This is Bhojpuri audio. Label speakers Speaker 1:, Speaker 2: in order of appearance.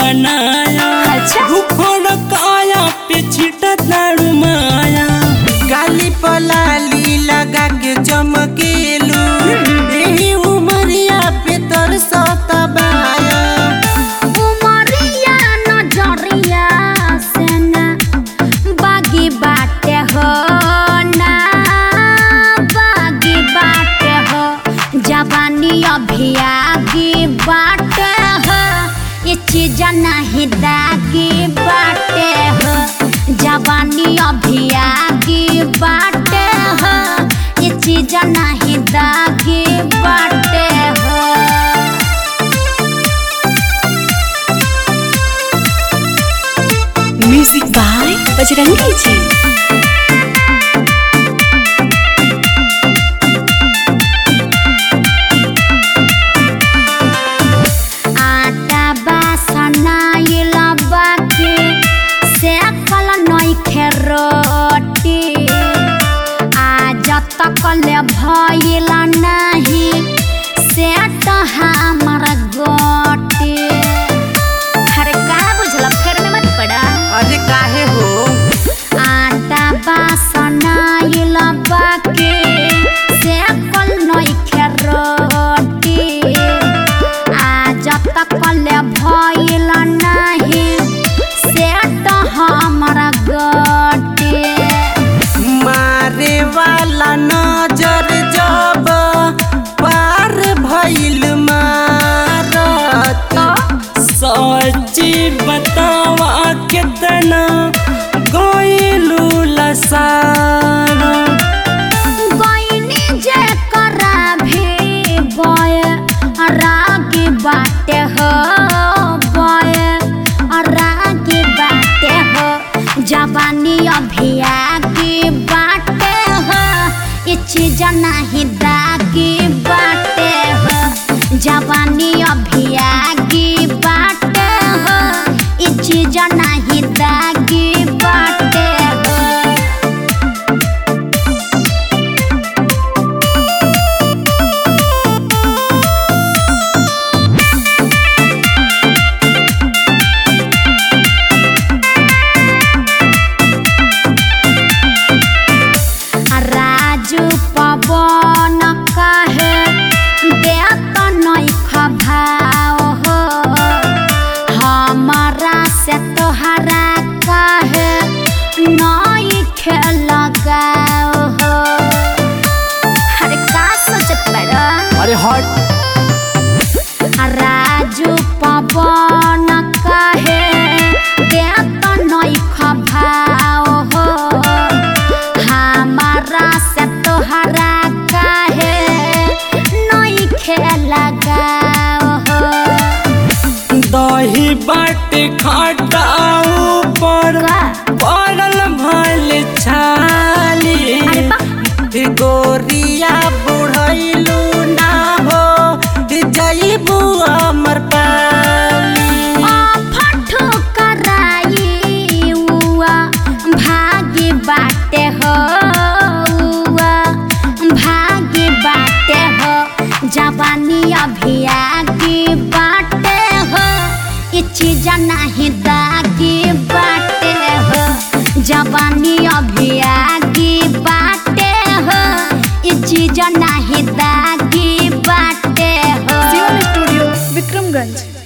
Speaker 1: बनाया
Speaker 2: अच्छा।
Speaker 1: रुखड़ काया पे छिटा तारू माया
Speaker 3: गाली पलाली लगा के चमकेलू एही उमरिया पे तरसत बाया
Speaker 2: उमरिया नजरिया से ना बागी बाटे हो ना बागी बाटे हो जवानी अभी आगे बाटे हो ये चीज नहीं दागी बाटे हो जवानी अभी आगे बाटे हो ये चीज नहीं दागी बाटे हो
Speaker 4: म्यूजिक बाय बजरंगी जी
Speaker 2: आटा बासनाइल बाके से कल नइखे रोटी आज तक ले भइल नाही से तो हमर गोटी अरे का बुझल फेर में मत पड़ा
Speaker 3: अरे काहे हो
Speaker 2: आटा बासनाइल बाके से कल नइखे रोटी आज तक ले भइल नाही से तो हमरा गोटे
Speaker 3: मारे वाला नजर जब पार भइल मारत
Speaker 1: सच्ची बतावा कितना गोइलू लसारा
Speaker 2: गइनी जे करा भी बय रागी बाटे हो बय रागी बाटे हो जवानी अभी आगे बाटे हो ये चीज नहीं दागी बाटे हो जवानी अभी आगे बाटे हो ये चीज नहीं दागी बाटे हो राजू पवन कहे देत नइख भाव हो हमारा से तोहरा कहे नइख लगाव हो अरे का सोचत बड़ा
Speaker 1: अरे हट
Speaker 2: राजू पवन कहे देत नइख भाव हो हमारा से तोहरा कहे नइखे लगाव हो
Speaker 1: दही बाट खटाऊ पर
Speaker 2: का?
Speaker 1: पड़ल भल छाली
Speaker 2: अरे बा
Speaker 3: गोरिया बुढ़ैलू ना हो जईबू अमर पाली
Speaker 2: फटो कराई उआ भागी बाटे हो उआ भागी बाटे हो जवानी अभी आगे बाटे हो ये चीज नहीं दागी बाटे हो जवानी अभी आगे बाटे हो ये चीज नहीं दागी बाटे हो
Speaker 4: स्टूडियो विक्रमगंज